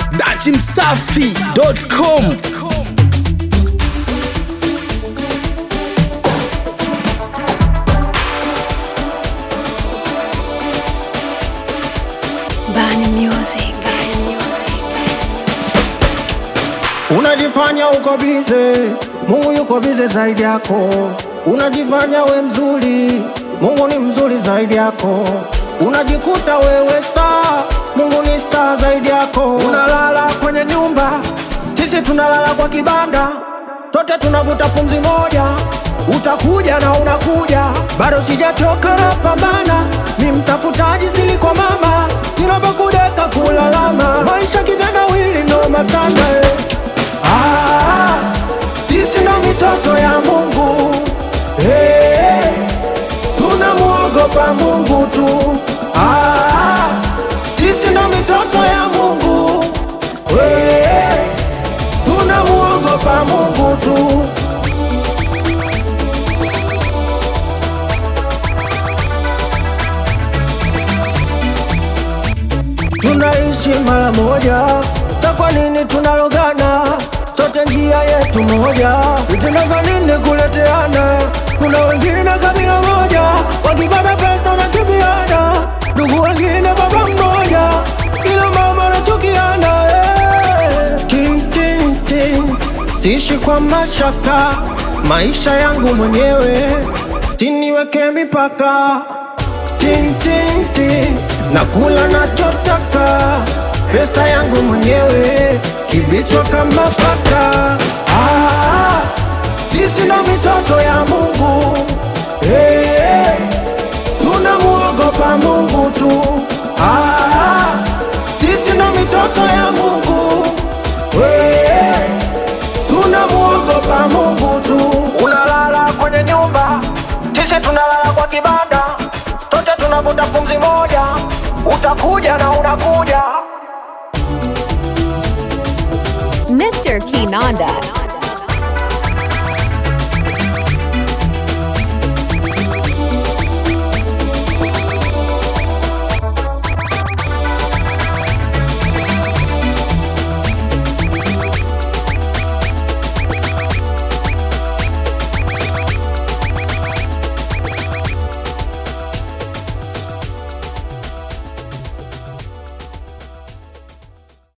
dachimsafi.com Bani Music. Bani Music. Unajifanya uko bize, Mungu yuko bize zaidi yako. Unajifanya we mzuri, Mungu ni mzuri zaidi yako. Unajikuta wewe star, Mungu ni star zaidi yako. Unalala kwenye nyumba, sisi tunalala kwa kibanda, sote tunavuta pumzi moja. Utakuja na unakuja, bado sijachoka na pambana, ni mtafutaji sili kwa mama, ninapokudeka kulalama, maisha kitendawili noma sana eh. Ah, sisi ndo mitoto ya Mungu hey, tunamuogopa Mungu tu. Ah, sisi ndo mitoto ya Mungu hey, tunamuogopa Mungu tu. tunaishi mara moja, ta kwa nini tunalogana? Sote njia yetu moja, vitendo nini kuleteana? Kuna wengine na kabila moja, wakipata pesa wanakimbiana, ndugu wengine baba mmoja, ila mama anachukiana. eh. Tin, tin, tin. Siishi kwa mashaka, maisha yangu mwenyewe, tiniweke mipaka tin, tin, tin. Nakula nachotaka, pesa yangu mwenyewe, kibichwa kama paka. Ah, sisi ndo mitoto ya Mungu hey, tunamuogopa Mungu tu. Ah, sisi ndo mitoto ya Mungu hey, tunamuogopa Mungu tu. Unalala kwenye nyumba, sisi tunalala kwa kibanda, sote tunavuta pumzi moja. Utakuja na unakuja Mr. Kinanda.